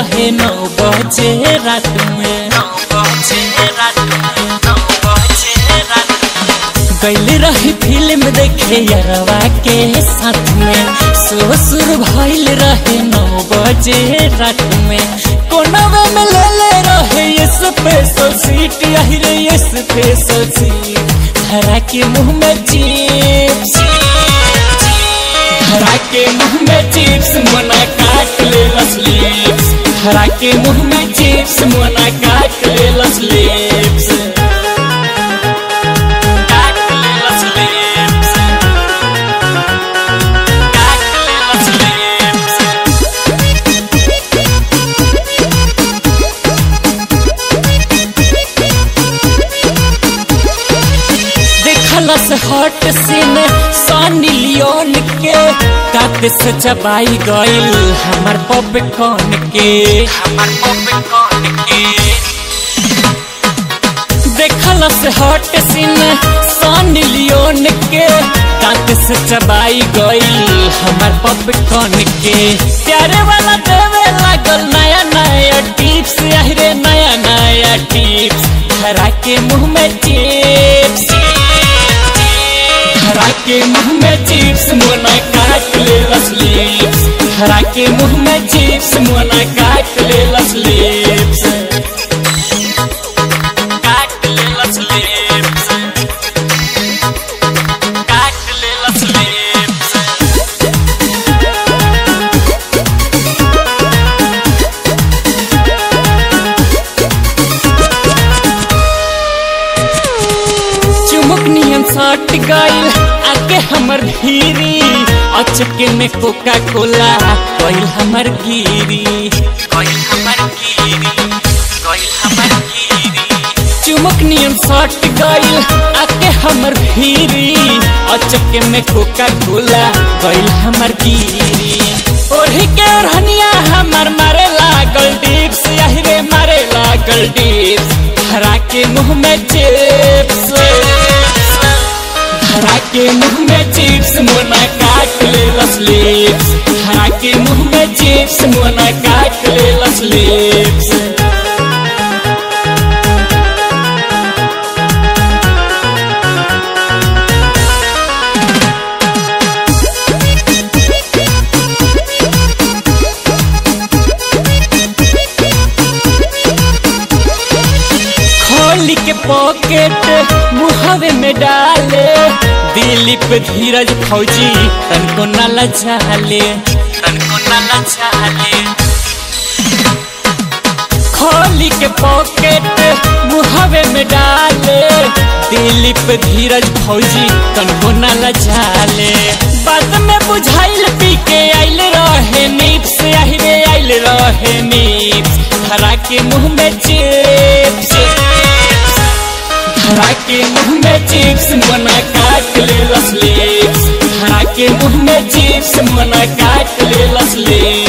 रहे नौ बजे रात में नौ बजे रात में नौ बजे रात गैल रही फिल्म देखे यरवा के साथ में ससुर भइल रहे नौ बजे रात में कोनवा में ले ले रहे ये स्पेशल सीट यही रे ये स्पेशल सीट धरा के मुंह में चिप्स धरा के मुंह में चिप्स मना काट ले रस लिप्स धरा के मुंह में चिप्स मना काट ले रस लिप्स काट ले रस लिप्स काट ले रस लिप्स देखलस हट सीन सनी लियोन के कात से चबाई गइल हमर पॉपकॉर्न के हमर पॉपकॉर्न के देखलस हट सीन सनी लियोन के कात से चबाई गइल हमर पॉपकॉर्न के प्यारे वाला देवे लागल नया नया टिप्स अरे नया नया टिप्स धरा के मुंह में चिप्स धरा के मुंह में चिप्स मोना काट ले रस लिप्स धरा के मुंह में चिप्स मोना काट ले रस लिप्स काट ले रस लिप्स काट ले रस लिप्स चुमुक नियम सट गइल आके हमर धीरी अचके में कोका कोला कइल हमर गिरी कइल हमर गिरी कइल हमर गिरी चुमुक नियम सट गइल आके हमर धीरी अचके में कोका कोला कइल हमर गिरी ओढ़ी के ओढ़निया हमर मारे लागल डिप्स यही रे मारे लागल डिप्स धरा के मुंह में चिप्स धरा के मुंह में चिप्स मोना काट ले रस लिप्स धरा के मुंह में चिप्स मोना काट ले रस लिप्स खोली के पॉकेट मुहवे में डाले दिलीप धीरज फौजी तनको न लचाले तनको न लचाले खोली के पॉकेट मुहवे में डाले दिलीप धीरज फौजी तनको न लचाले बाद में बुझाइल पी के आइल रहे नीप्स आहिरे आइल रहे नीप्स धरा के मुंह में चिप्स धरा के मुंह में चिप्स मना काट ले रस लिप्स धरा के मुंह में चिप्स मना काट ले रस लिप्स